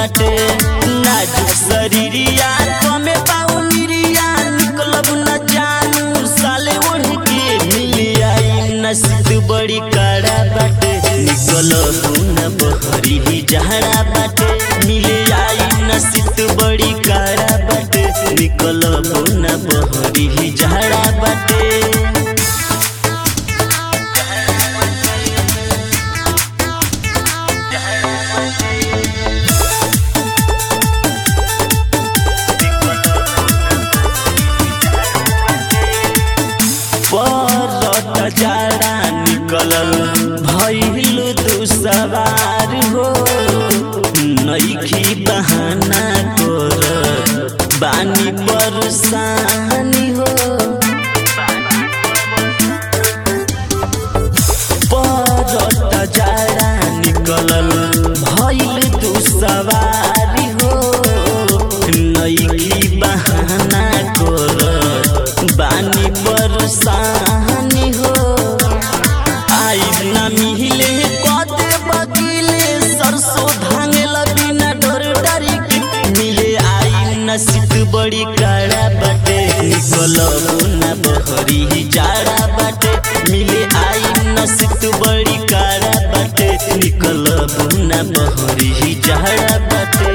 बाटे नाजुक शरीरिया कमे पाऊ मिरिया निकलब न जानू साले ओढ़ के मिली आई नसीब बड़ी काड़ा बाटे निकलब न बहरी ही जहरा बाटे मिली आई नसीब बड़ी काड़ा बाटे निकलब न बहरी ही जहरा बाटे परत जाड़ा निकलल भइल दुसवार हो नइखी बहाना कर बानी परेशानी हो परत जाड़ा निकलल भइल दुसवारी हो नइखी बहाना कर बानी परेशानी हो आइब ना मिहिले कदे बगिले सरसों धांगेला बिना डर डरी के मिले आई नसीब बड़ी काड़ा बाटे निकलब ना बहरी ही जाड़ा बाटे मिले आई नसीब बड़ी काड़ा बाटे निकलब ना बहरी ही जाड़ा बाटे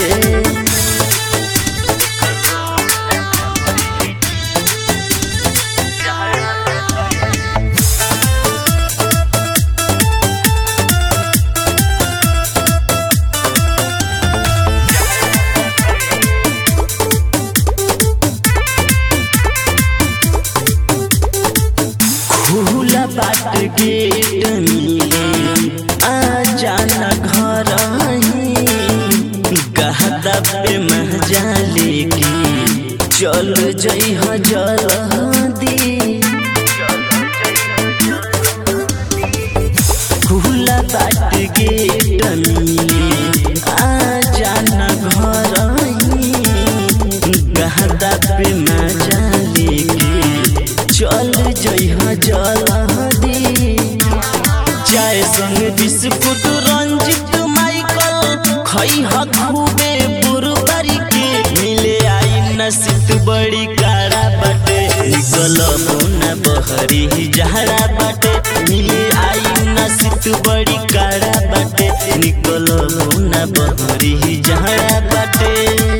खुला बाट गेट मिले आ जाना घर गहदा पे महजा लेके चल जई ह जल्दी खुला बाट गेट मिले आ जाना घर गहदा पे मजा लेके चल जइहा जल्दी चाय संग बिस्कुट रंजित माइकल खइहा खूबे बुरबरी के मिले आई नसीब बड़ी काड़ा बाटे निकल ना बहरी ही जहरा बाटे मिले आई नसीब बड़ी काड़ा बाटे निकल ना बहरी ही जहरा बाटे